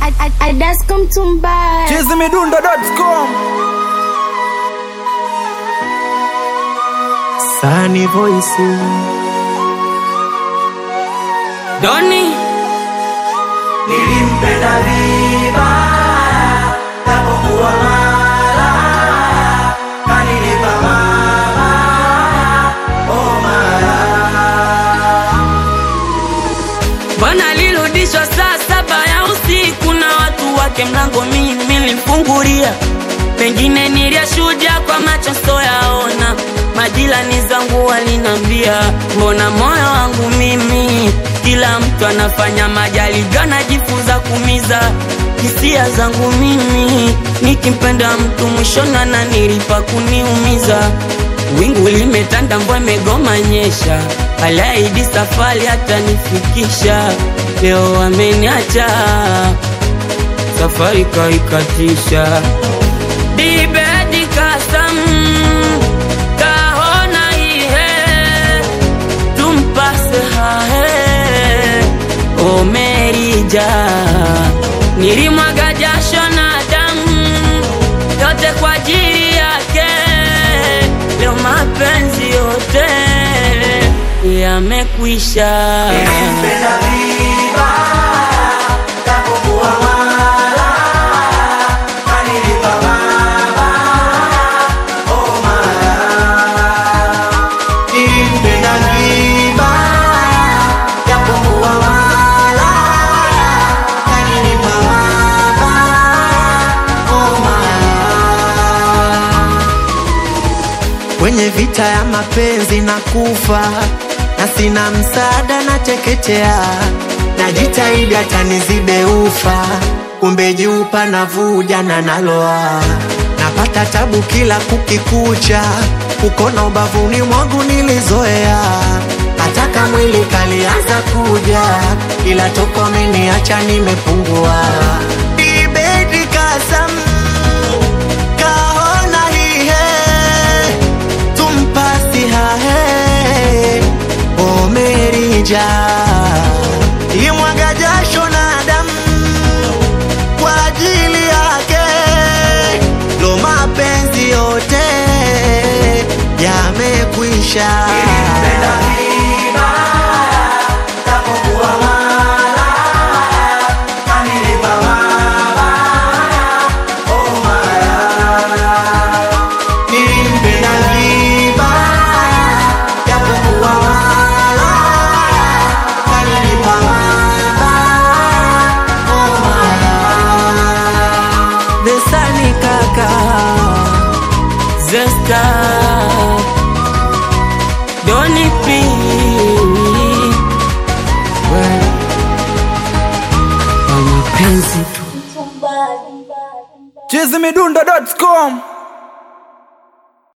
Adasko Mtumba. chizimidundo.com Sunny voice Doni nilimpenda vibaya tapokuwa mala kanilipa mabaya oh mala bwana alirudishwa saa saba ya usiku na watu wake, mlango mimi nilimfungulia, pengine niliyashuhudia kwa macho soyaona. Majirani zangu walinambia, mbona moyo wangu mimi, kila mtu anafanya majaribio, anajifunza kumiza hisia zangu mimi, nikimpenda mtu mwishoni ananilipa kuniumiza. Wingu limetanda, mvua imegoma nyesha, aliahidi safari hatanifikisha. Leo ameniacha, safari kaikatisha. Dibedi kasam kahona ihe tumpase hahe omerija nilimwaga jasho na damu yote kwa ajili yake, leo mapenzi yote yamekwisha. nilimpenda vibaya tapokuwa mala kanilipa mabaya oh mala nilimpenda vibaya tapokuwa mala kanilipa mabaya oh mala kwenye vita ya mapenzi na kufa na sina msaada na teketea najitahidi hata nizibe ufa kumbe jupa navuja na naloa napata tabu kila kukikucha ukona ubavuni mwangu nilizoea nataka mwili kalianza kuja ila toko ameniacha nimepungua Ibedi kasam kahona hihe tumpasi hahe omerija imwaga jasho na damu kwa ajili yake lo mapenzi yote yamekwisha nilimpenda vibaya japokuwa malaya kanilipa mabaya oh malaya Vesani kaka Zesta Doni P Well, kwa mapenzi tu chizimidundo.com